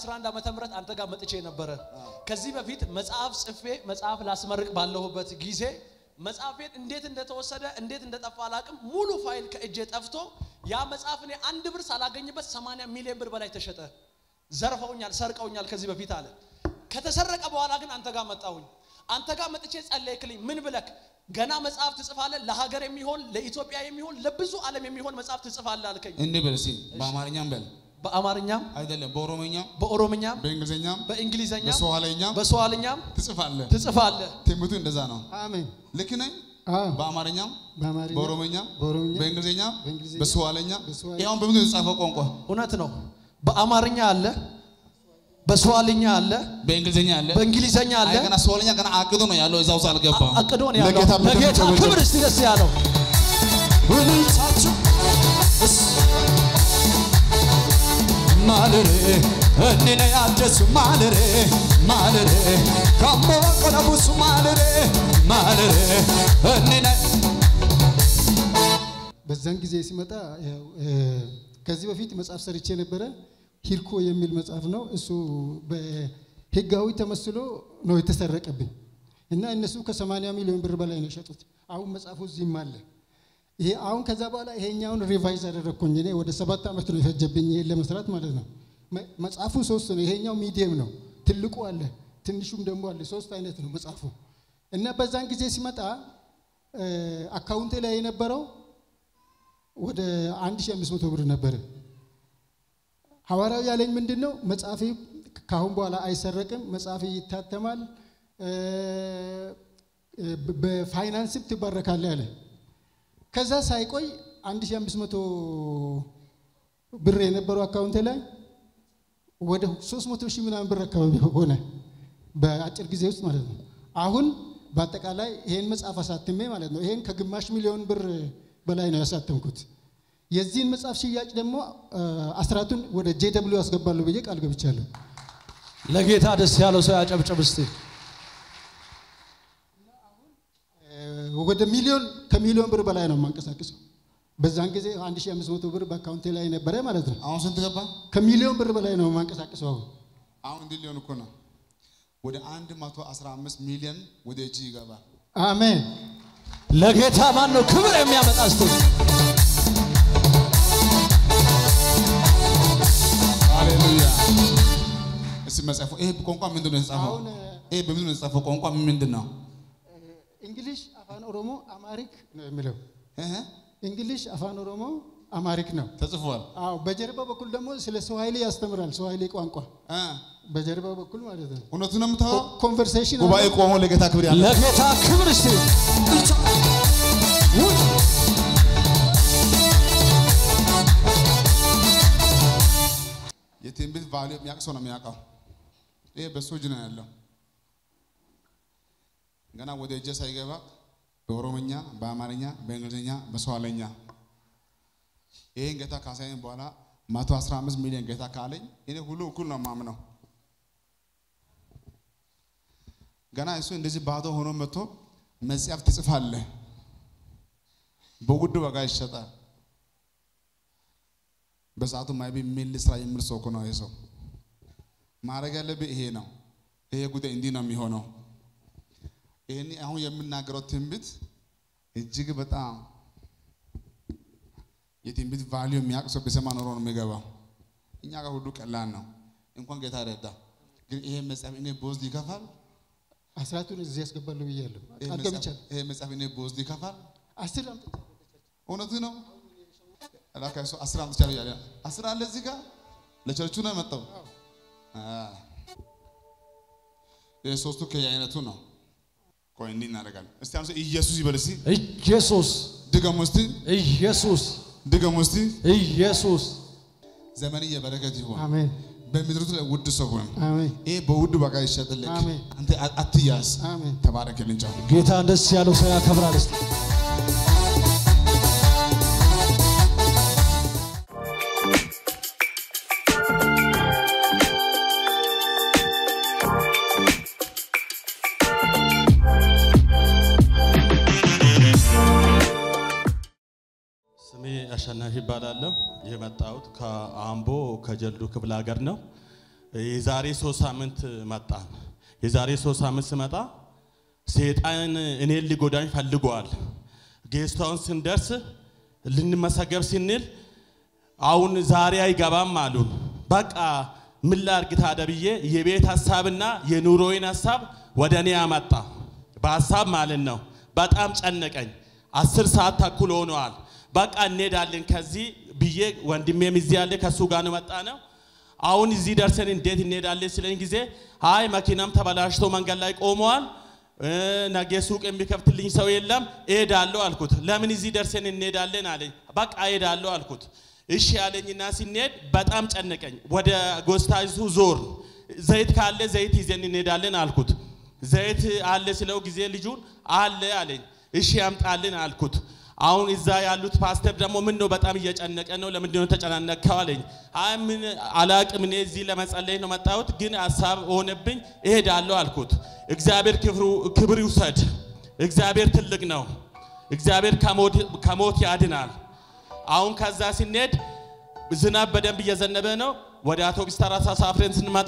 2011 ዓመተ ምህረት አንተ ጋር መጥቼ ነበረ። ከዚህ በፊት መጽሐፍ ጽፌ መጽሐፍ ላስመርቅ ባለሁበት ጊዜ መጽሐፌን እንዴት እንደተወሰደ እንዴት እንደጠፋ አላቅም። ሙሉ ፋይል ከእጄ ጠፍቶ ያ መጽሐፍ እኔ አንድ ብር ሳላገኝበት 80 ሚሊዮን ብር በላይ ተሸጠ። ዘርፈውኛል፣ ሰርቀውኛል ከዚህ በፊት አለ። ከተሰረቀ በኋላ ግን አንተ ጋር መጣሁኝ። አንተ ጋር መጥቼ ጸለይክልኝ። ምን ብለክ ገና መጽሐፍ ትጽፋለህ፣ ለሀገር የሚሆን ለኢትዮጵያ የሚሆን ለብዙ ዓለም የሚሆን መጽሐፍ ትጽፋለህ አልከኝ። እንዲህ በል እስኪ በአማርኛም በል በአማርኛም አይደለም፣ በኦሮሞኛም በኦሮምኛም በእንግሊዝኛም በእንግሊዘኛም በሶማሌኛም በሶዋልኛም ትጽፋለህ። ትጽፋለህ። ትምህርቱ እንደዛ ነው። አሜን። ልክ ነኝ። አዎ በአማርኛም በአማርኛ በኦሮሞኛም በኦሮምኛ በእንግሊዝኛም በእንግሊዝኛ በሶማሌኛም በሶማሌ- ይኸው በምንድን ነው የተጻፈው ቋንቋ? እውነት ነው። በአማርኛ አለ፣ በሶዋልኛ አለ፣ በእንግሊዝኛ አለ። በእንግሊዘኛ አለ። አይ ገና ሶማሌኛ ገና አቅዶ ነው ያለው እዛ ውስጥ አልገባም። አቅዶ ነው ያለው። ለጌታ ምክር ለጌታ ተመልከቱ። ክብር እስቲ ደስ ያለው ማለሬ እኔነ ያደሱ ማለሬ ማለሬ ካሞ ቀለቡሱ ማለሬ ማለሬ እኔነ በዛን ጊዜ ሲመጣ ያው እ፣ ከዚህ በፊት መጽሐፍ ሰርቼ ነበረ። ሂርኮ የሚል መጽሐፍ ነው። እሱ በህጋዊ ተመስሎ ነው የተሰረቀብኝ እና እነሱ ከ80 ሚሊዮን ብር በላይ ነው የሸጡት። አሁን መጽሐፉ እዚህም አለ። ይሄ አሁን ከዛ በኋላ ይሄኛውን ሪቫይዝ አደረግኩኝ። እኔ ወደ ሰባት ዓመት ነው የፈጀብኝ ይሄን ለመስራት ማለት ነው። መ- መጽሐፉ ሶስት ነው። ይሄኛው ሚዲየም ነው። ትልቁ አለ፣ ትንሹም ደግሞ አለ። ሶስት አይነት ነው መጽሐፉ እና በዛን ጊዜ ሲመጣ እ፣ አካውንቴ ላይ የነበረው ወደ 1500 ብር ነበረ። ሐዋርያው ያለኝ ምንድን ነው? መጽሐፊ ከአሁን በኋላ አይሰረቅም፣ መጽሐፊ ይታተማል፣ እ፣ በ- በፋይናንስም ትባረካለህ አለ። ከዛ ሳይቆይ 1500 ብር የነበረው አካውንቴ ላይ ወደ 300 ሺህ ምናምን ብር አካባቢ ሆነ በአጭር ጊዜ ውስጥ ማለት ነው። አሁን በአጠቃላይ ይሄን መጽሐፍ አሳትሜ ማለት ነው ይሄን ከግማሽ ሚሊዮን ብር በላይ ነው ያሳተምኩት። የዚህን መጽሐፍ ሽያጭ ደግሞ አ፣ አስራቱን ወደ ጄ ደብሊው አስገባለሁ ብዬ ቃል ገብቻለሁ። ለጌታ ደስ ያለው ሰው ያጨብጭብ እስቲ። እ፣ ወደ ሚሊዮን ከሚሊዮን ብር በላይ ነው የማንቀሳቀሰው። በዛን ጊዜ 1500 ብር በአካውንቴ ላይ ነበረ ማለት ነው። አሁን ስንት ገባ? ከሚሊዮን ብር በላይ ነው የማንቀሳቀሰው አሁን አሁን እንዲህ ሊሆን እኮ ነው። ወደ 115 ሚሊዮን ወደ እጅ ይገባል። አሜን። ለጌታ ማን ነው ክብር የሚያመጣ እስቲ? ሃሌሉያ። እስቲ መጽሐፉ ይሄ ቋንቋ ምንድን ነው የተጻፈው? አሁን ይሄ በምንድን ነው የተጻፈው? ቋንቋ ምንድን ነው? እንግሊሽ አፋን ኦሮሞ አማሪክ ነው የሚለው። እህ እንግሊሽ አፋን ኦሮሞ አማሪክ ነው። ተጽፏል። አዎ በጀርባ በኩል ደግሞ ስለ ስዋሂሊ ያስተምራል። ስዋሂሊ ቋንቋ እ በጀርባ በኩል ማለት ነው። እውነቱን ነው የምታወራው? ኮንቨርሴሽን ጉባኤ ቆሞ ለጌታ ክብር ያለ ለጌታ ክብር እስቲ። የትንቢት ቫልዩ የሚያውቅ ሰው ነው የሚያውቀው። ይሄ በሱ እጅ ነው ያለው። ገና ወደ እጄ ሳይገባ በኦሮምኛ፣ በአማርኛ፣ በእንግሊዝኛ፣ በሶማለኛ ይሄን ጌታ ካሳየኝ በኋላ 115 ሚሊዮን ጌታ ካለኝ እኔ ሁሉ እኩል ነው የማምነው። ገና እሱ እንደዚህ ባዶ ሆኖ መጥቶ መጽሐፍ ትጽፋለህ፣ በውድ ዋጋ ይሸጣል። በሰዓቱ ማይቢ ምን ልስራ የሚል ሰው እኮ ነው ይሄ ሰው። ማድረግ ያለብህ ይሄ ነው። ይሄ ጉዳይ እንዲህ ነው የሚሆነው። ይህን አሁን የምናገረው ትንቢት እጅግ በጣም የትንቢት ቫሊዩ የሚያውቅ ሰው ቢሰማ ኖሮ ነው የሚገባው። እኛ ጋር ሁሉ ቀላል ነው። እንኳን ጌታ ረዳ። ግን ይሄ መጽሐፍ እኔ በወስድ ይከፋል። አስራቱን እዚህ ያስገባለሁ ብያለሁ። ይሄ ቃል መጽሐፍ- ገብቻለሁ። ይሄ መጽሐፍ እኔ በወስድ ይከፋል። አስር አምጥቼ እውነቱ ነው። ላካ እሱ አስር አምጥቻለሁ እያለ አስር አለ እዚህ ጋር ለቸርቹ ነው የመጣው። አዎ። ይሄ ሶስቱ ከየአይነቱ ነው። ቆይ እንዲህ እናደርጋለን። እስቲ አንተ ኢየሱስ ይበል እስቲ ኢየሱስ ድገሙ እስቲ ኢየሱስ ድገሙ እስቲ ኢየሱስ ዘመን የበረከት ይሁን። አሜን በምድሪቱ ላይ ውድ ሰው ሁን። አሜን ይሄ በውድ ዋጋ ይሸጥልክ። አሜን። አንተ አትያዝ። አሜን። ተባረክልኝ። ጫው ጌታን ደስ ያለው ሰው ያከብራል እስቲ። ስሜ አሸናፊ ይባላለሁ። የመጣሁት ከአምቦ ከጀልዱ ክፍለ ሀገር ነው። የዛሬ ሶስት ሳምንት መጣን። የዛሬ ሶስት ሳምንት ስመጣ ሴጣን እኔን ሊጎዳኝ ፈልጓል። ጌስታውን ስንደርስ ልንመሰገብ ስንል አሁን ዛሬ አይገባም አሉን። በቃ ምን ላድርግ ታዲያ ብዬ የቤት ሀሳብና የኑሮዬን ሀሳብ ወደ እኔ አመጣ። በሀሳብ ማለት ነው። በጣም ጨነቀኝ። አስር ሰዓት ተኩል ሆነዋል። በቃ እንሄዳለን ከዚህ ብዬ ወንድሜም እዚህ ያለ ከእሱ ጋር ነው መጣ ነው። አሁን እዚህ ደርሰን እንዴት እንሄዳለን ስለኝ ጊዜ አይ መኪናም ተበላሽቶ መንገድ ላይ ቆመዋል። እ፣ ነገ ሱቅ የሚከፍትልኝ ሰው የለም፣ እሄዳለሁ አልኩት። ለምን እዚህ ደርሰን እንሄዳለን አለኝ። በቃ እሄዳለሁ አልኩት። እሺ ያለኝና ሲንሄድ በጣም ጨነቀኝ። ወደ ጎስታይሱ ዞር ዘይት ካለ ዘይት ይዘን እንሄዳለን አልኩት። ዘይት አለ ስለው ጊዜ ልጁን አለ አለኝ። እሺ ያምጣልን አልኩት። አሁን እዛ ያሉት ፓስተር ደግሞ ምን ነው በጣም እየጨነቀ ነው፣ ለምንድን ነው ተጨናነቅከው አለኝ። አይ ምን አላቅም፣ እኔ እዚህ ለመጸለይ ነው መጣሁት፣ ግን ሀሳብ ሆነብኝ እሄዳለሁ አልኩት። እግዚአብሔር ክብሩ- ክብር ይውሰድ። እግዚአብሔር ትልቅ ነው። እግዚአብሔር ከሞት- ከሞት ያድናል። አሁን ከዛ ስንሄድ ዝናብ በደንብ እየዘነበ ነው። ወደ አውቶቡስ ተራ ተሳፍረን ስንመጣ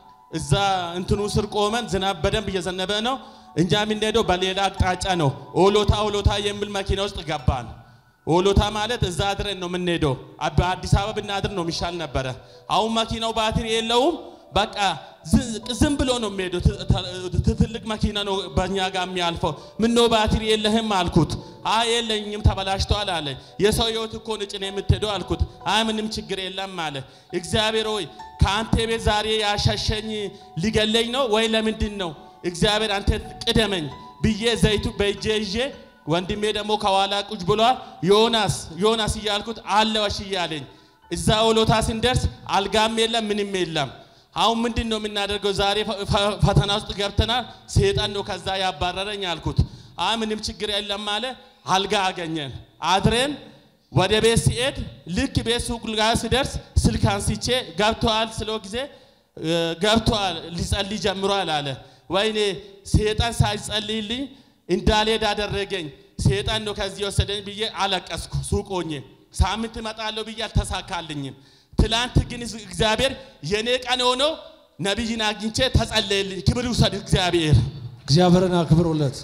እዛ እንትኑ ስር ቆመን ዝናብ በደንብ እየዘነበ ነው። እኛ የምንሄደው በሌላ አቅጣጫ ነው። ኦሎታ ኦሎታ የሚል መኪና ውስጥ ገባን። ኦሎታ ማለት እዛ አድረን ነው የምንሄደው። አ- በአዲስ አበባ ብናድር ነው የሚሻል ነበረ። አሁን መኪናው ባትሪ የለውም። በቃ ዝ- ዝም ብሎ ነው የሚሄደው። ት- ት- ትልቅ መኪና ነው በእኛ ጋር የሚያልፈው። ምነው ባትሪ የለህም አልኩት። አይ የለኝም ተበላሽቷል አለ። የሰው ህይወት እኮ ነው ጭነህ የምትሄደው አልኩት። አይ ምንም ችግር የለም አለ። እግዚአብሔር ሆይ ከአንተ ቤት ዛሬ ያሸሸኝ ሊገለኝ ነው ወይ ለምንድን ነው? እግዚአብሔር አንተ ቅደመኝ ብዬ ዘይቱ በእጄ ይዤ ወንድሜ ደግሞ ከኋላ ቁጭ ብሏል። ዮናስ ዮናስ እያልኩት አለ ወሽ እያለኝ እዛ ወሎታ ስንደርስ አልጋም የለም ምንም የለም። አሁን ምንድን ነው የምናደርገው? ዛሬ ፈ- ፈ- ፈተና ውስጥ ገብተናል። ሴጣን ነው ከዛ ያባረረኝ አልኩት። አይ ምንም ችግር የለም አለ። አልጋ አገኘን። አድረን ወደ ቤት ሲሄድ ልክ ቤት ሱቅ ጋር ሲደርስ ስልክ አንስቼ ገብተዋል ስለው ጊዜ እ፣ ገብተዋል ሊጸልይ ጀምሯል አለ። ወይኔ ሴጣን ሳይጸልይልኝ እንዳልሄድ አደረገኝ። ሴጣን ነው ከዚህ ወሰደኝ ብዬ አለቀስኩ። ሱቅ ሆኜ ሳምንት እመጣለሁ ብዬ አልተሳካልኝም። ትላንት ግን እግዚአብሔር የኔ ቀን ሆኖ ነቢይን አግኝቼ ተጸለየልኝ። ክብር ይውሰድ እግዚአብሔር። እግዚአብሔርን አክብሩለት።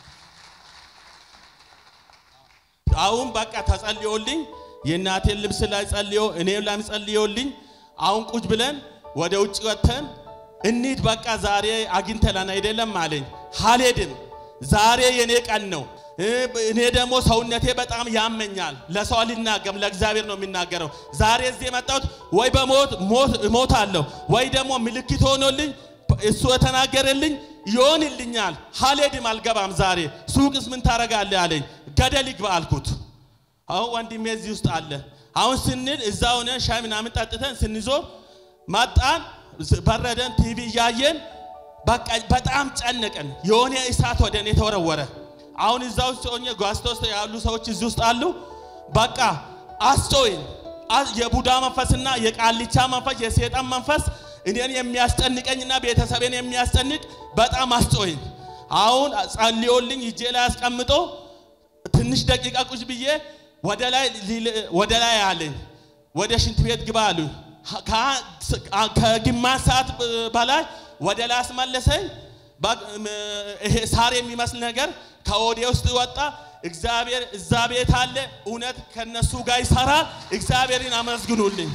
አሁን በቃ ተጸልዮልኝ የእናቴን ልብስ ላይ ጸልዮ እኔም ላም ጸልዮልኝ አሁን ቁጭ ብለን ወደ ውጭ ወጥተን እንሂድ በቃ ዛሬ አግኝተናል አይደለም አለኝ። አልሄድም፣ ዛሬ የኔ ቀን ነው። እ፣ እኔ ደግሞ ሰውነቴ በጣም ያመኛል። ለሰው አልናገርም፣ ለእግዚአብሔር ነው የሚናገረው። ዛሬ እዚህ የመጣሁት ወይ በሞት ሞት እሞታለሁ ወይ ደግሞ ምልክት ሆኖልኝ እሱ የተናገረልኝ ይሆንልኛል። አልሄድም፣ አልገባም። ዛሬ ሱቅስ ምን ታረጋለህ አለኝ። ገደል ይግባ አልኩት። አሁን ወንድሜ እዚህ ውስጥ አለ። አሁን ስንል እዛ ሆነን ሻይ ምናምን ጠጥተን ስንዞር መጣን፣ በረደን፣ ቲቪ እያየን በቃ በጣም ጨነቀን። የሆነ እሳት ወደ እኔ ተወረወረ። አሁን እዛ ውስጥ ሆኜ ጓስቶ ውስጥ ያሉ ሰዎች እዚህ ውስጥ አሉ። በቃ አስጮይን። አ- የቡዳ መንፈስና የቃልቻ መንፈስ የሴጣን መንፈስ እኔን የሚያስጨንቀኝና ቤተሰቤን የሚያስጨንቅ በጣም አስጮይን። አሁን ጸልዮልኝ እጄ ላይ አስቀምጦ ትንሽ ደቂቃ ቁጭ ብዬ ወደ ላይ ሊል- ወደ ላይ አለኝ። ወደ ሽንት ቤት ግባ አሉኝ። ከ- ከግማሽ ሰዓት በላይ ወደ ላይ አስመለሰኝ። በ- ም- ይሄ ሳር የሚመስል ነገር ከወዴ ውስጥ ወጣ። እግዚአብሔር እዛ ቤት አለ። እውነት ከነሱ ጋር ይሰራል። እግዚአብሔርን አመስግኑልኝ።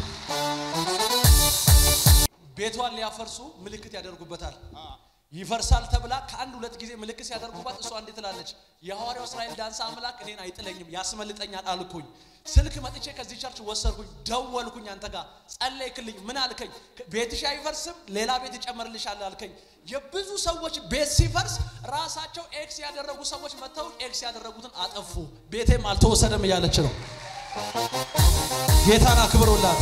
ቤቷን ሊያፈርሱ ምልክት ያደርጉበታል። ይፈርሳል ተብላ ከአንድ ሁለት ጊዜ ምልክት ሲያደርጉባት እሷ እንዴት ትላለች? የሐዋርያው እስራኤል ዳንሳ አምላክ እኔን አይጥለኝም ያስመልጠኛል አልኩኝ። ስልክ መጥቼ ከዚህ ቸርች ወሰድኩኝ፣ ደወልኩኝ፣ አንተ ጋር ጸለይክልኝ። ምን አልከኝ? ቤትሽ አይፈርስም ሌላ ቤት እጨምርልሻለሁ አልከኝ። የብዙ ሰዎች ቤት ሲፈርስ ራሳቸው ኤክስ ያደረጉ ሰዎች መጥተው ኤክስ ያደረጉትን አጠፉ። ቤቴም አልተወሰደም እያለች ነው። ጌታን አክብሮላት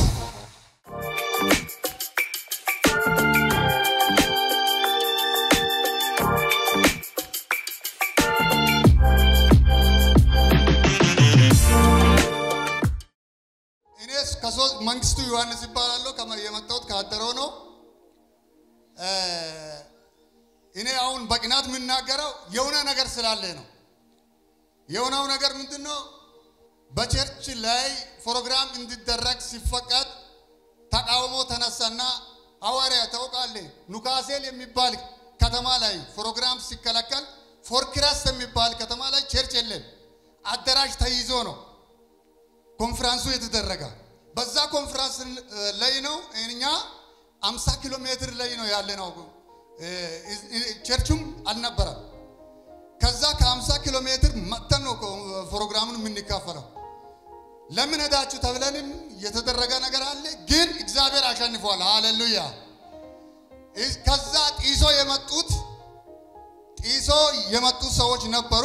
እኔ ከሶስት መንግስቱ ዮሐንስ ይባላለሁ። ከመ- የመጣሁት ከአደረው ነው። እ፣ እኔ አሁን በቅናት የምናገረው የሆነ ነገር ስላለ ነው። የሆነው ነገር ምንድን ነው? በቸርች ላይ ፕሮግራም እንዲደረግ ሲፈቀድ ተቃውሞ ተነሳና ሐዋርያ ታውቃለህ፣ ኑካሴል የሚባል ከተማ ላይ ፕሮግራም ሲከለከል ፎርክራስ የሚባል ከተማ ላይ ቸርች የለም። አዳራሽ ተይዞ ነው ኮንፈረንሱ የተደረገ። በዛ ኮንፈረንስ ላይ ነው እኛ 50 ኪሎ ሜትር ላይ ነው ያለ ነው። ቸርቹም አልነበረም። ከዛ ከ50 ኪሎ ሜትር መጥተን ነው ፕሮግራሙን የምንካፈለው። ለምን ሄዳችሁ ተብለንም የተደረገ ነገር አለ፣ ግን እግዚአብሔር አሸንፏል። ሃሌሉያ። ከዛ ጢሶ የመጡት ጢሶ የመጡ ሰዎች ነበሩ።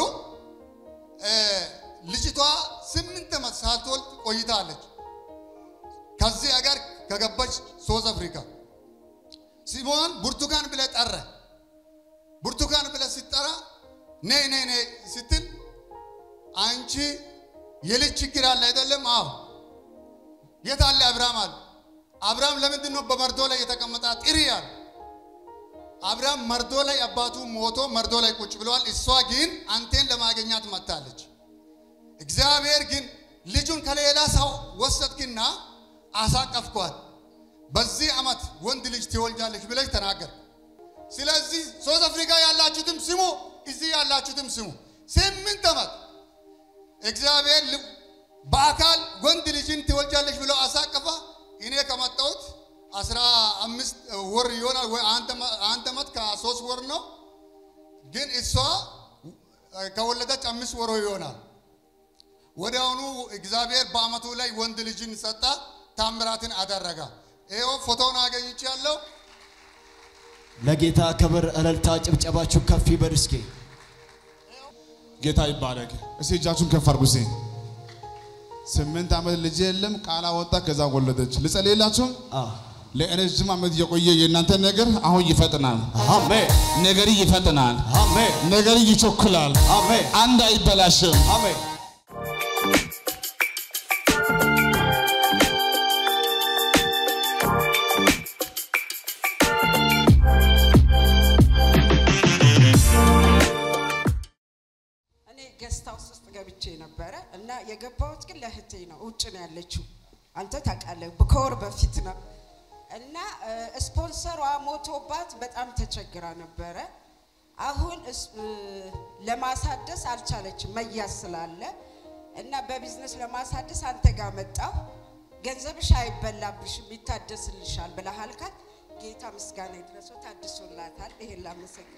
ልጅቷ ስምንት ዓመት ሳትወልድ ቆይታለች። ከዚህ ሀገር ከገባች ሶስት አፍሪካ ሲሞን ብርቱካን ብለ ጠረ። ብርቱካን ብለ ሲጠራ ነይ ነይ ነይ ስትል አንቺ የልጅ ችግር አለ አይደለም? አዎ። የት አለ አብርሃም አለ። አብርሃም ለምንድን ነው በመርዶ ላይ የተቀመጠ? ጥሪ አለ። አብርሃም መርዶ ላይ አባቱ ሞቶ መርዶ ላይ ቁጭ ብለዋል። እሷ ግን አንቴን ለማገኛት መጥታለች። እግዚአብሔር ግን ልጁን ከሌላ ሰው ወሰድክና አሳቀፍኳት። በዚህ ዓመት ወንድ ልጅ ትወልጃለች ብለሽ ተናገር። ስለዚህ ሶስት አፍሪካ ያላችሁትም ስሙ፣ እዚህ ያላችሁትም ስሙ። ስምንት ዓመት እግዚአብሔር በአካል ወንድ ልጅን ትወልጃለች ብሎ አሳቀፋ። እኔ ከመጣሁት አስራ አምስት ወር ይሆናል ወይ አንድ ዓመት ከሶስት ወር ነው። ግን እሷ ከወለደች አምስት ወሮ ይሆናል። ወዲያውኑ እግዚአብሔር በአመቱ ላይ ወንድ ልጅን ሰጣ፣ ታምራትን አደረጋ። ይኸው ፎቶውን አገኝቻለሁ። ለጌታ ክብር እልልታ ጭብጨባችሁ ከፍ ይበል እስኪ። ጌታ ይባረክ። እስቲ እጃችሁን ከፍ አድርጉ። እስቲ ስምንት ዓመት ልጅ የለም ቃል አወጣ፣ ከዛ ወለደች። ልጸልይላችሁ። ለረጅም ዓመት የቆየ የእናንተ ነገር አሁን ይፈጥናል። አሜን ነገር ይፈጥናል። አሜን ነገር ይቸኩላል። አሜን አንድ አይበላሽም። አሜን። እኔ ገስት ሃውስ ውስጥ ገብቼ ነበረ እና የገባሁት ግን ለእህቴ ነው። ውጭ ነው ያለችው። አንተ ታውቃለህ፣ ከወር በፊት ነው እና ስፖንሰሯ ሞቶባት በጣም ተቸግራ ነበረ። አሁን እስ- እ፣ ለማሳደስ አልቻለችም መያዝ ስላለ እና በቢዝነስ ለማሳደስ አንተ ጋር መጣሁ። ገንዘብሽ አይበላብሽም ይታደስልሻል ብለሃል ካል ጌታ ምስጋና ይድረሰው ታድሶላታል። ይሄን ላመሰግን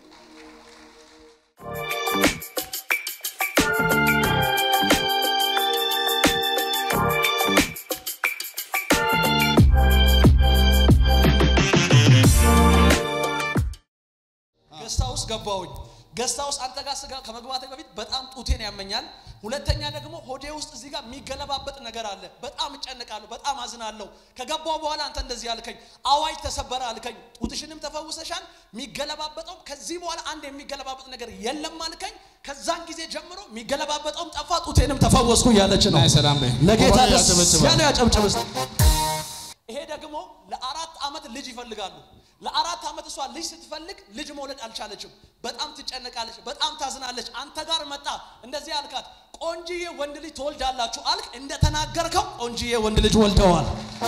ገስታ ውስጥ ገባሁኝ። ገስታ ውስጥ አንተ ጋር ስጋ ከመግባቴ በፊት በጣም ጡቴን ያመኛል። ሁለተኛ ደግሞ ሆዴ ውስጥ እዚህ ጋር የሚገለባበጥ ነገር አለ። በጣም እጨንቃለሁ፣ በጣም አዝናለሁ። ከገባው በኋላ አንተ እንደዚህ አልከኝ፣ አዋጅ ተሰበረ አልከኝ። ጡትሽንም ተፈውሰሻል። የሚገለባበጠው ከዚህ በኋላ አንድ የሚገለባበጥ ነገር የለም አልከኝ። ከዛን ጊዜ ጀምሮ የሚገለባበጠውም ጠፋ፣ ጡቴንም ተፈወስኩ እያለች ነው። ናይ ሰላም በይ። ለጌታ ሆኖ ደስ ያጨበጭባል። ያለው ያጨብጭብ እስቲ። ይሄ ደግሞ ለአራት ዓመት ልጅ ይፈልጋሉ። ለአራት ዓመት እሷ ልጅ ስትፈልግ ልጅ መውለድ አልቻለችም። በጣም ትጨነቃለች፣ በጣም ታዝናለች። አንተ ጋር መጣ እንደዚህ አልካት፣ ቆንጂዬ ወንድ ልጅ ትወልዳላችሁ አልክ። እንደተናገርከው ቆንጂዬ ወንድ ልጅ ወልደዋል።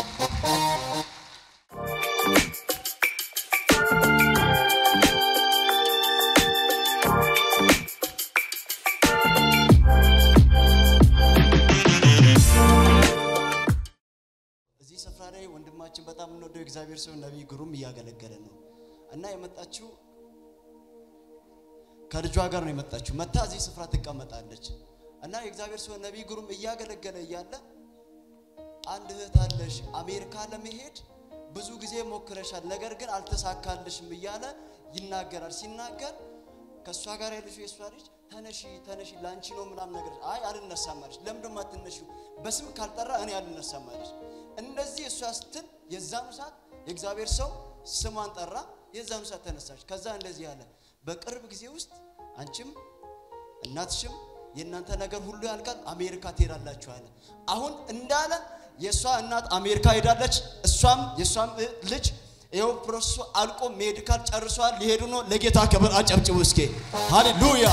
እዚህ ስፍራ ላይ ወንድማችን በጣም የምንወደው እግዚአብሔር ሰው ነቢይ ግሩም እያገለገለ ነው እና የመጣችው ከልጇ ጋር ነው የመጣችው። መታ እዚህ ስፍራ ትቀመጣለች እና የእግዚአብሔር ሰው ነቢይ ግሩም እያገለገለ እያለ አንድ እህት አለሽ አሜሪካ ለመሄድ ብዙ ጊዜ ሞክረሻል፣ ነገር ግን አልተሳካልሽም እያለ ይናገራል። ሲናገር ከእሷ ጋር ያለችው የእሷ ልጅ ተነሺ ተነሺ ላንቺ ነው ምናምን ነገር አይ አልነሳም አለች። ለምንድን ነው የማትነሺው? በስም ካልጠራ እኔ አልነሳም አለች። እንደዚህ እሷ ስትል የዛኑ ሰዓት የእግዚአብሔር ሰው ስሟን ጠራ። የዛኑ ሰዓት ተነሳች። ከዛ እንደዚህ ያለ በቅርብ ጊዜ ውስጥ አንቺም እናትሽም የእናንተ ነገር ሁሉ ያልቃል፣ አሜሪካ ትሄዳላችሁ አለ። አሁን እንዳለ የእሷ እናት አሜሪካ ሄዳለች፣ እሷም የእሷም እ- ልጅ ይኸው ፕሮሰሱ አልቆ ሜዲካል ጨርሷል፣ ሊሄዱ ነው። ለጌታ ክብር አጨብጭቡ እስኪ ሃሌሉያ።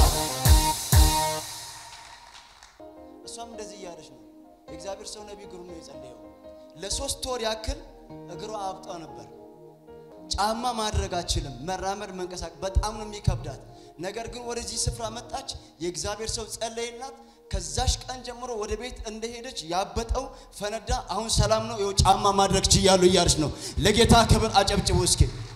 እሷም እንደዚህ እያለች ነው። የእግዚአብሔር ሰው ነቢይ ግሩም ነው የጸለየው። ለሶስት ወር ያክል እግሯ አብጧ ነበር። ጫማ ማድረግ አችልም። መራመድ መንቀሳቀስ በጣም ነው የሚከብዳት። ነገር ግን ወደዚህ ስፍራ መጣች። የእግዚአብሔር ሰው ጸለይላት። ከዛሽ ቀን ጀምሮ ወደ ቤት እንደሄደች ያበጠው ፈነዳ። አሁን ሰላም ነው። ይኸው ጫማ ማድረግ ችያለሁ እያለች ነው። ለጌታ ክብር አጨብጭቡ እስኪ።